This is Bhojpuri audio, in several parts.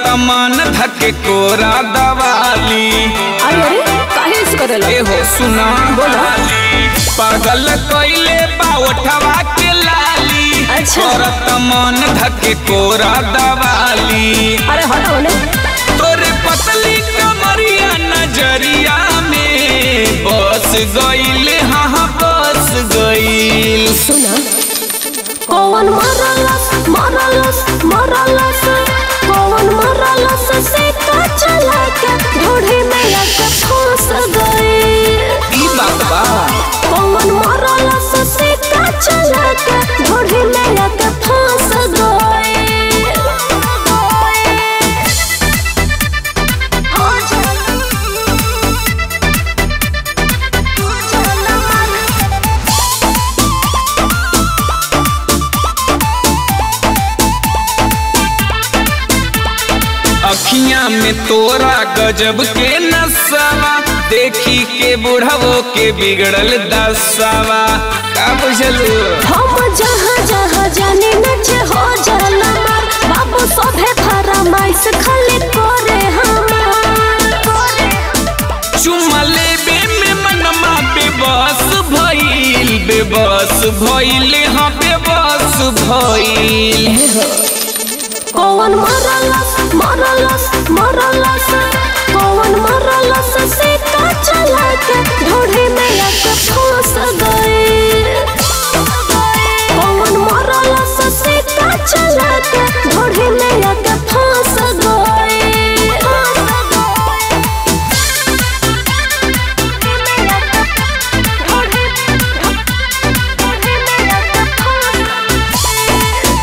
मन धके कोरा दवाली अरे अरे काहे से करेला ए हो सुना बोला। पागल कइले बा ओठवा के लाली अच्छा। करत मन धके कोरा दवाली अरे हटो ने तोरे पतली कमरिया नजरिया में बस गइल हाँ हाँ बस गइल सुना कौन मरलस मरलस मरलस कौन मरलस से का चला के ढोढ़ी में आके फंस गई ई बात बा कौन मरलस से का चला के ढोढ़ी में आके फंस गई अखियां में तोरा गजब के नसावा देखी के बुढ़वो के बिगड़ल दसावा का बुझलू हम जहाँ जहाँ जाने नचे हो जाला मार बाबू सभे फरमाइश खाली करे हमार चुमा लेबे में मनमा बेबस भइल बेबस भइल हाँ बेबस भइल कौन मरलस मरलस मरलस कौन मरलस से का चला के ढोढ़ी में आके फंस गई कौन मरलस से का चला के ढोढ़ी में आके फंस गई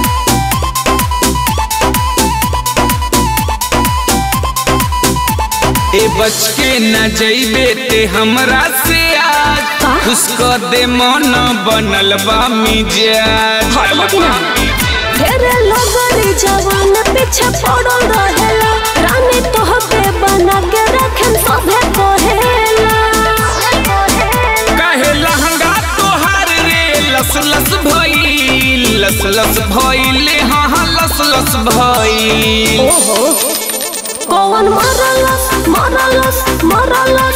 ए बच के न जइबे ते हमरा से आज का? खुश कर दे मन बनल बा मिजाज लेकिन ढेरे लोगरी जवान पीछे पड़ल रहेला रानी तोहके बना के रखन सभे कहेला कहे लहंगा तोहार रे लस लस भइल लस लस भइल हाँ हाँ लस लस भइल ओहो कौन मरलस मरलस मरलस